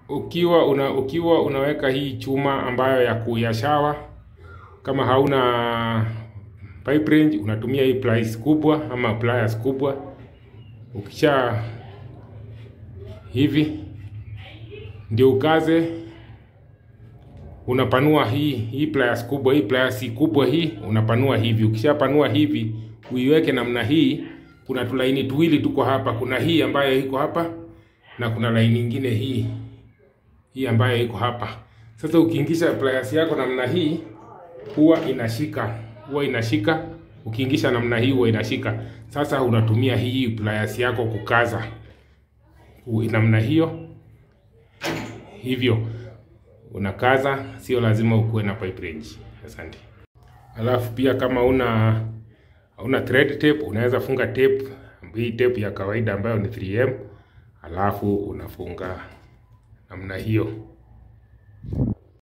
ukiwa una ukiwa unaweka hii chuma ambayo ya kuyashawa, kama hauna pipe wrench unatumia hii pliers kubwa ama pliers kubwa. Ukisha hivi ndio ukaze, unapanua hii hii pliers kubwa, hii pliers kubwa hii unapanua hivi. Ukishapanua hivi uiweke namna hii, kuna tulaini tuwili tuko hapa, kuna hii ambayo iko hapa na kuna laini nyingine hii hii ambayo iko hapa. Sasa ukiingisha pliers yako namna hii huwa inashika, huwa inashika. Ukiingisha namna hii huwa inashika. Sasa unatumia hii pliers yako kukaza U- namna hiyo, hivyo unakaza, sio lazima ukuwe na pipe wrench. Asante. Alafu pia kama una una thread tape unaweza funga tape, hii tape ya kawaida ambayo ni 3M, alafu unafunga namna hiyo.